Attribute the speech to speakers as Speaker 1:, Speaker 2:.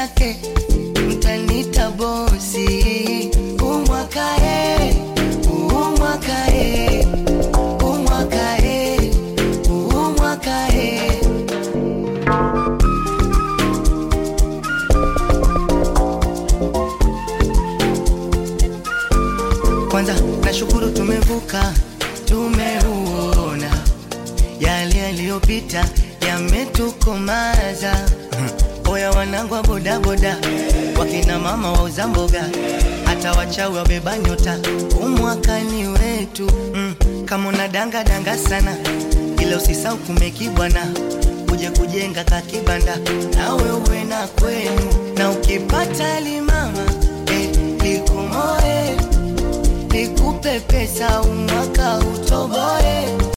Speaker 1: yake mtanita bosi umwakae umwakae umwakae umwakae kwanza nashukuru tumevuka tumeuona yale yaliyopita yametukomaza oya wanangu wa bodaboda wakina mama wauza mboga hata wachawi wabeba nyota umwakani wetu mm, kama una danga danga sana ila usisau kumekibwana uje kujenga kakibanda nawe uwe na kwenu na ukipata limama eh, likumoe nikupe pesa umwaka utoboe